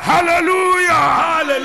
hallelujah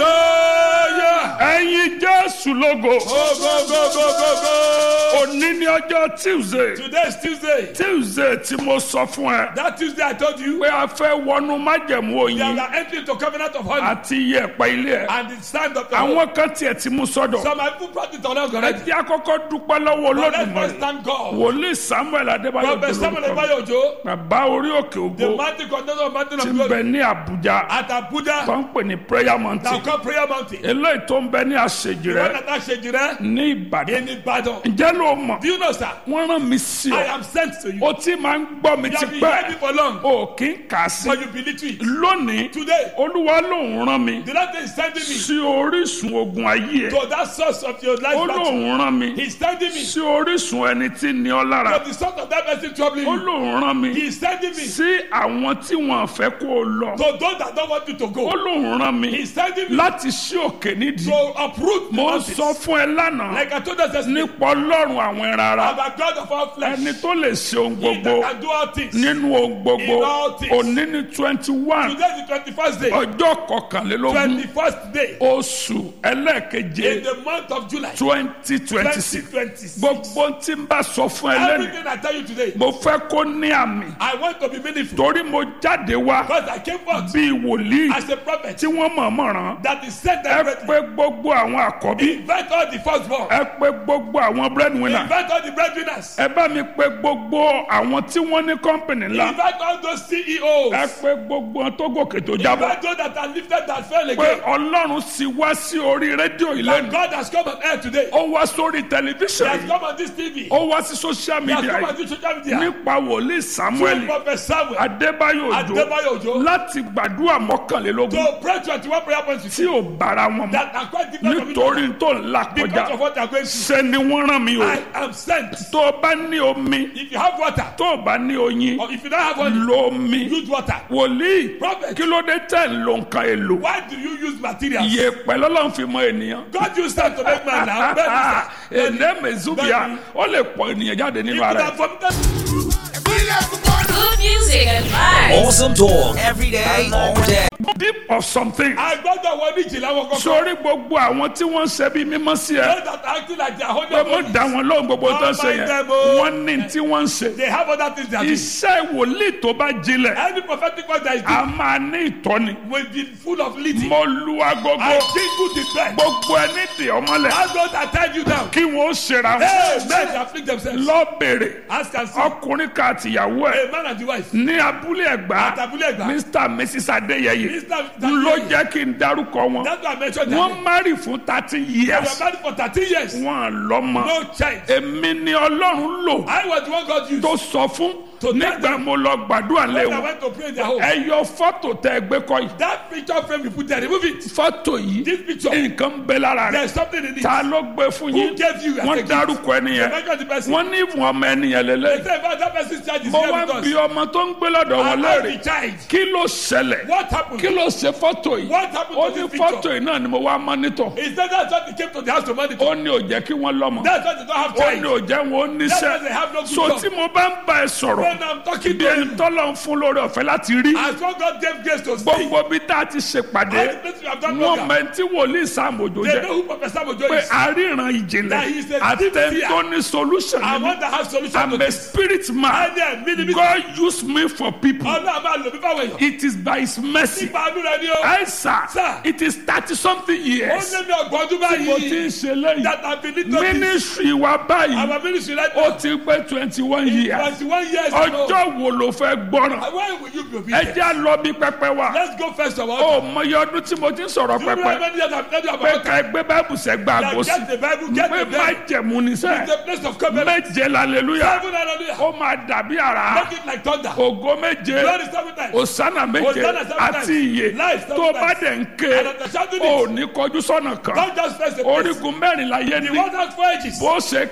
hallelujah. ẹ̀yin jésù lógo go go go go go go. òní ní ọjọ́ tuesday today is tuesday. tuesday tí mo sọ fún ẹ that tuesday i told you. pé a fẹ́ wọnú májẹ̀mú we oyin are entering into covenant of honey. àti iyẹ̀pẹ̀ ilé ẹ̀ and the stand of the Lord. àwọn kan tiẹ̀ ti mú sọ́dọ̀ some people brought it along ẹ already. jẹ́ àkọ́kọ́ dúpẹ́ lọ́wọ́ but let's first olódùmarè thank God. wòlíì samuel adébáyọ̀ prophet samuel dolórúkọ ebayo ojo. bàbá orí òkè the ògo mountain container of mountain tí of ń bẹ glory. ní àbújá at abuja. tó ń pè ní prayer now mountain come prayer mountain. eléyìí tó ń bẹ ní àṣejì the one rẹ that I ṣe jìrẹ́. ní ìbàdàn in ibadan. ǹjẹ́ ló mọ̀ do you know sir. wọ́n rán mi sí i ọ am sent to you. o ti máa ń gbọ́ mi you ti have been hearing me pẹ́ for long. o kì í kà á sí but you believe it. lónìí today olúwa lòun rán mi the lord is sending me. sí orísun ogun ayé ẹ to that source of your life ó battle. lòun rán mi He's sending me sí orísun ẹni tí ní ọ lára to the source of that person troubling ó you. lòun rán mi He's sending me sí àwọn tí wọn fẹ́ kó o lọ to those that don't want you to ó go. lòun rán mi He's sending me láti ṣí òkè nídìí to uproot the mo ń mountains. sọ fún ẹ lánàá Like I told us yesterday, nípa ọlọ́run àwọn ẹran ara I'm a God of all flesh. ẹni tó lè ṣe ohun He gbogbo that can do all things. nínú ohun gbogbo In all things. òní ní twenty one Today is the twenty-first day. ọjọ́ kọkànlélógún Twenty-first day oṣù ẹlẹ́ẹ̀keje in the month of July. twenty twenty six Twenty twenty-six. gbogbo tí n bá sọ fún ẹ lẹ́nu Everything I tell you today, mo fẹ́ kó ní àmì I want to be meaningful. torí mo jáde wá Because I came forth bíi wòlíì as a prophet tí wọ́n mọ̀ọ́mọ̀ ràn that is sent ẹ directly. pé gbogbo àwọn àkọ́bí Invite all the firstborn. ẹ pé gbogbo àwọn breadwinner Invite all the breadwinners. ẹ bá mi pé gbogbo àwọn tí wọ́n ní kọ́ńpìnì ńlá Invite all those ẹ CEOs. pé gbogbo wọn tó gòkè tó jábọ̀ Invite those that are lifted that fell pé again. ọlọ́run sì wá sí orí rédíò That ìlẹ́nu God has come on air today. ó wá sórí He tẹlifíṣàn has yìí come on this TV. ó wá sí social He has media come on yìí this social media. nípa wòlíì samuel Through Prophet Samuel. adébáyò òjò Adebayo Ojo. láti gbàdúrà mọ́kànlélógún To pray twenty-one prayer points with tí you. ò bára wọn mọ́ That are quite different from each nítorí other. tó ń là Because kọjá of what they are going through. ṣe ni wọ́n rán mi o I am sent. tó o bá ní omi If you have water, tó o bá ní oyin or if you don't have water, lo omi use water. wòlíì Prophet. kí ló dé tẹ̀ ń lo nǹkan èlò Why do you use materials? iye pẹ̀lú ọlọ́run fi mọ ènìyàn God used them to make man now. Bẹ́ẹ̀ni sir. Bẹ́ẹ̀ni. èdè mezubia ó lè pọ̀ ènìyàn jáde If nínú you ara have ẹ̀. vomited, Good music and vibes. Awesome talk every day, all day. deep of something I gbọ́dọ̀ wọ ní ìjìnlẹ̀ wọn kọ́kọ́. sórí gbogbo àwọn tí wọ́n ń ṣe bí mímọ́ sí ẹ Those that are acting like they are holy pé mo bodies, dá wọn lóhùn gbogbo tó ń ṣe Don't yẹn mind them, oh. wọ́n ní tí wọ́n ń ṣe They have other things they are doing. iṣẹ́ wòlíì tó bá jinlẹ̀ Any prophetic word that is a doing máa ní ìtọ́ni will be full of leading. mo lu agogo I jingle the bell. gbogbo ẹni dì ọmọlẹ̀ Ask those that tie you down. kí wọ́n ó ṣera Hey, wọn men afflict themselves. lọ bèrè Ask and see. ọkùnrin kan àtìyàwó ẹ̀ A man and the wife. ní abúlé ẹ̀gbá Àtàbúlé ẹ̀gbá. mr and mrs adéyẹyẹ Mr. ló jẹ́ kí n darúkọ wọn That's why I mentioned that. wọ́n márì fún thirty They were years married for thirteen years. wọn lọ́mọ No child. èmi ni ọlọ́run lò I was the one God used. tó sọ fún To tell nígbà them. mo lọ gbàdúrà lé When I wọn went to pray in their home. ẹ yọ fọ́tò tẹ ẹ gbé kọ́ yìí That picture frame you put there, remove it. fọ́tò yìí This picture. nǹkan ń bẹ lára rẹ There's something in it. ta ló gbé fún Who yín gave you as a wọ́n gift? dárúkọ They ẹnìyẹn mentioned the person. wọ́n ní ìfún ọmọ ẹnìyẹn They lélẹ̀ say about that person's child is mo here wá with bí us. ọmọ tó ń gbé lọ́dọ̀ wọn And ask léèrè the child. kí ló ṣẹlẹ̀ What happened? kí ló ṣe fọ́tò yìí What happened ó to ní this fọ́tò picture? yìí náà ni mo wá mọ́nítọ̀ He said that's why they came to the house to monitor. ó ní ò jẹ́ kí wọ́n lọ́mọ That's why they don't have ó ní child. ò jẹ́ wọn ó That's why níṣẹ́ they have no good so job. tí mo bá ń bá ẹ sọ̀rọ̀ When I'm talking bí to ẹni you, tọ́lọ̀ ń fún lórí ọ̀fẹ́ láti rí as one God gave grace to speak, gbogbo bí tá a ti ṣèpàdé all the places we have done wọn program, mẹ́ntì wòlíì sàmójó they jẹ́ know who Professor Mojo pé is. àríran ìjìnlẹ̀ That he is a deep àtẹ̀ntó seer. ní solution I nínú want to have solution to I'm a this. spirit man Ẹni ẹ̀mí ni mí. God use me for people Ọlọ́run máa lò mí fáwọn èèyàn. it is by his mercy Nípa àánú rẹ ni ó. ẹ sà Sir. it is thirty something Ó years lé mi ọgbọ̀n ọdún mo ti ń báyìí. ṣe lẹ́yìn That have been little bit. ministry wa báyìí Our ministry right ó now. ti pé twenty one years Twenty-one years ago. ọjọ́ wo ló fẹ́ gbọ́ràn Why will you be ẹ obedient? jẹ́ à lọ bí pẹpẹ wa Let's go first of all. ó mọyì ọdún tí mo ti ń sọ̀rọ̀ Do you know how pẹpẹ many years I've told you pé about ká ẹgbẹ́ báìbù sẹ́gbà that? àgọ́sí Get the Bible, get pé the má Bible. jẹ̀mú ní It's sẹ́ the place of covenant. méje lálẹ́lúyà Seven hallelujah. ó máa dàbí àrá Make it like thunder. ògo méje Glory seven times. òsánà méje Hosanna seven times. àti iye Life seven tó bá times. dẹ̀ ń ké And after shouting ò it, ní kọjú sọ́nà kan don't just face the place. orígun mẹ́rin láyé The ní one has four edges. bó ṣe